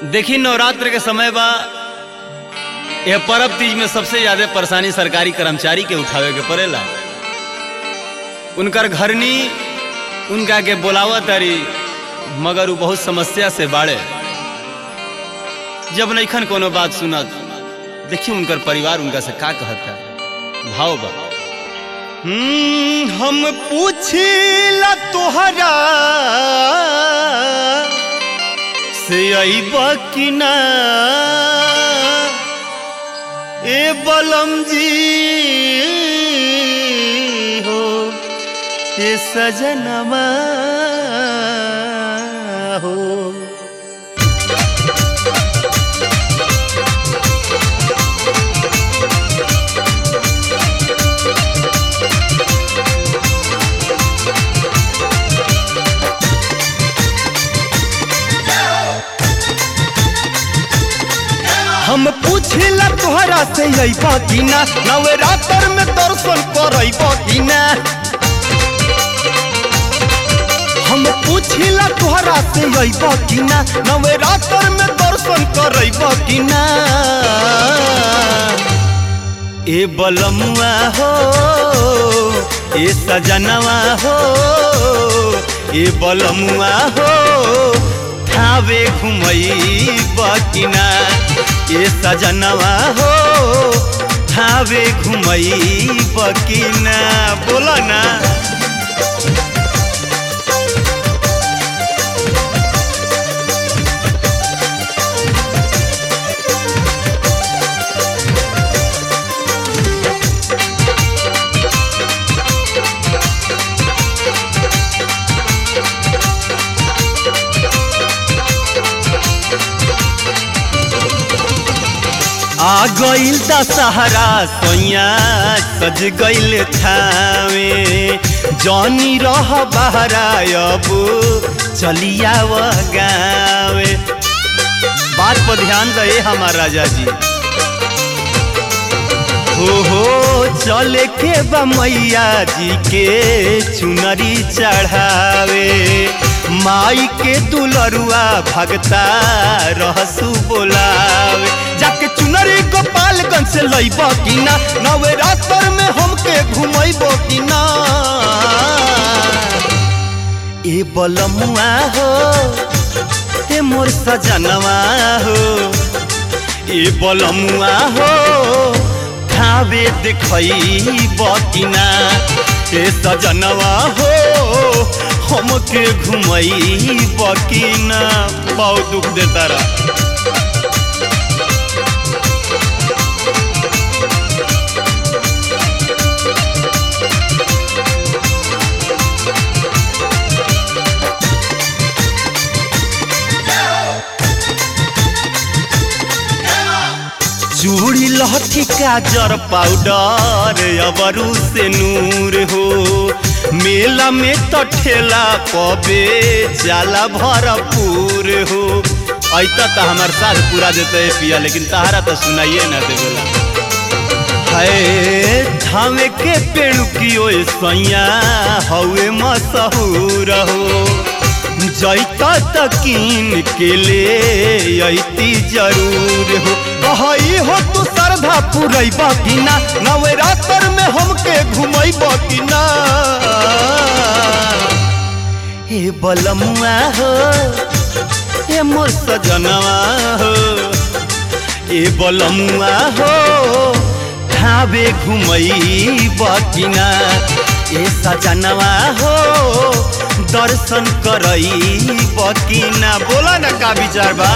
देखी नवरात्र के समय बा यह परब तीज में सबसे ज्यादा परेशानी सरकारी कर्मचारी के उठावे के पड़ेला उनकर घरनी उनका के बोलावा तारी मगर वो बहुत समस्या से बाड़े जब नैखन कोनो बात सुनत देखिए उनकर परिवार उनका से का कहता भाव बा हम्म, हम पूछिला तोहरा से अइबा कि ना ए बलम जी हो ए सजनवा हो हम पूछिला तोहरा से अइबा कि ना नवरात्र में दर्शन करइबा कि ना हम पूछिला तोहरा से अइबा कि ना नवरात्र में दर्शन करइबा कि ना ए बलमुआ हो ए सजनवा हो ए बलमुआ हो थावे घुमई बकिना ए सजनवा हो थावे घुमई बकिना बोला ना आ गइल दशहरा सोया सज गइल थावे जनी रह बहरा अब चलिया व गावे बात पर ध्यान दे हमार राजा जी हो हो चले के बा मैया जी के चुनरी चढ़ावे माई के दुलरुआ भगता रहसु बोलावे जाके चुनरी गोपालगंज से लइब कि ना नवरात्र में हमके घुमैब कि ना ए बलमुआ हो ए मोर सजनवा हो ए बलमुआ हो खावे देखैब कि ना ए सजनवा हो हमके घुमैब कि ना बहुत दुख देता रहा चूड़ी लहठी काजर पाउडर अबरू से नूर हो मेला में तो ठेला पबे जाला भरपूर हो ऐता तो हमार साथ पूरा देते पिया लेकिन तहारा तो सुनाइए ना दे बोला है धामे के पेड़ की ओए सैया हवे मशहूर हो जैता तकीन के ले अती जरूर हो कहई हो तू श्रद्धा पुरैब कि ना नवरात्र में हमके घुमैब कि ना हे बलमुआ हो हे मोर सजनवा हो ए बलमुआ हो खावे घुमैब कि ना ए सजनवा हो दर्शन करई बकिना बोला ना का विचार बा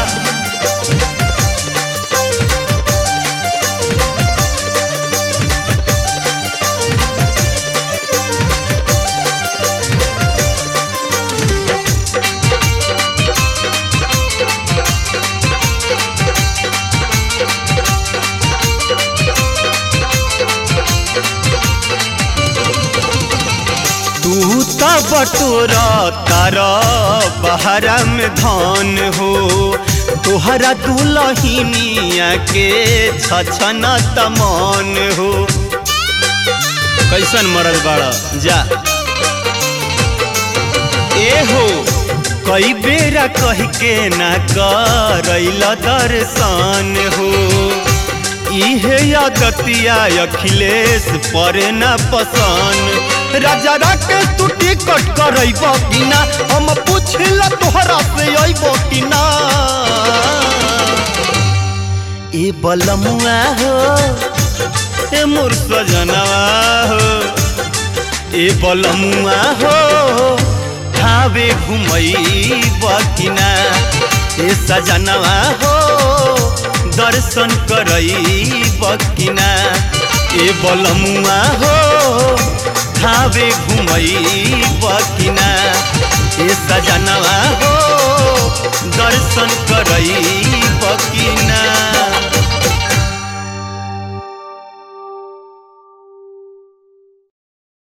तू त बटोर तार बहरा में धन हो तोहरा दुलहिनिया के छछन तमन हो कैसन मरद बाड़ा जा ए हो कई बेरा कह के ना करैल दर्शन हो इहे आदतिया अखिलेश पर ना पसंद राजा राकेश तू टिकट करैब कि ना हम पूछला तोहरा से अइब कि ना ए बलमुआ हो ए मोर सजनवा हो ए बलमुआ हो खावे घुमई बकिना ए सजनवा हो दर्शन करई बकिना ए बलमुआ हो खावे घुमई बकिना ए सजनवा हो दर्शन करई बकिना